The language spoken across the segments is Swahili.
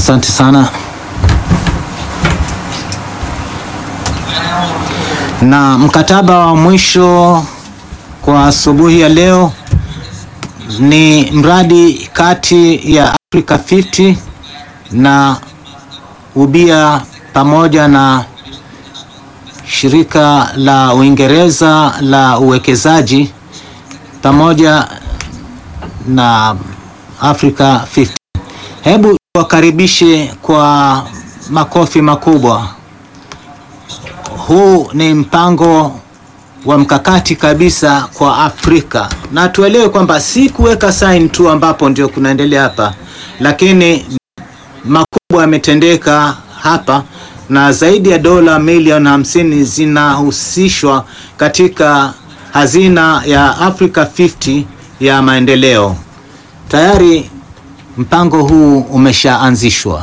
Asante sana. Na mkataba wa mwisho kwa asubuhi ya leo ni mradi kati ya Africa 50 na ubia pamoja na shirika la Uingereza la uwekezaji pamoja na Africa 50. Hebu wakaribishe kwa makofi makubwa. Huu ni mpango wa mkakati kabisa kwa Afrika, na tuelewe kwamba si kuweka sign tu ambapo ndio kunaendelea hapa, lakini makubwa yametendeka hapa na zaidi ya dola milioni hamsini zinahusishwa katika hazina ya Africa 50 ya maendeleo. Tayari mpango huu umeshaanzishwa.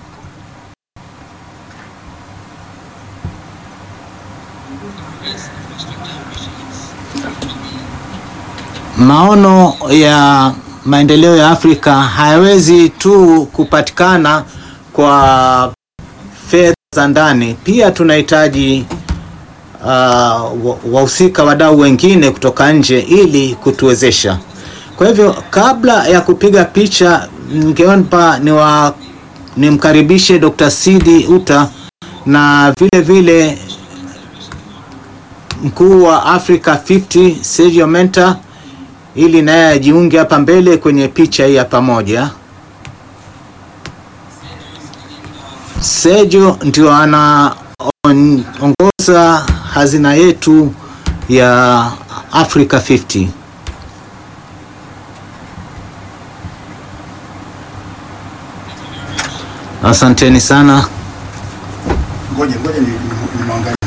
Maono ya maendeleo ya Afrika hayawezi tu kupatikana kwa fedha za ndani, pia tunahitaji uh, wahusika wadau wengine kutoka nje ili kutuwezesha. Kwa hivyo kabla ya kupiga picha, ningeomba niwa nimkaribishe Dr. Sidi Uta na vile vile mkuu wa Africa 50 Sergio Menta ili naye ajiunge hapa mbele kwenye picha hii ya pamoja. Sergio ndio anaongoza hazina yetu ya Africa 50. Asanteni sana. Ngoja ngoja ni- ni- nimwangalie.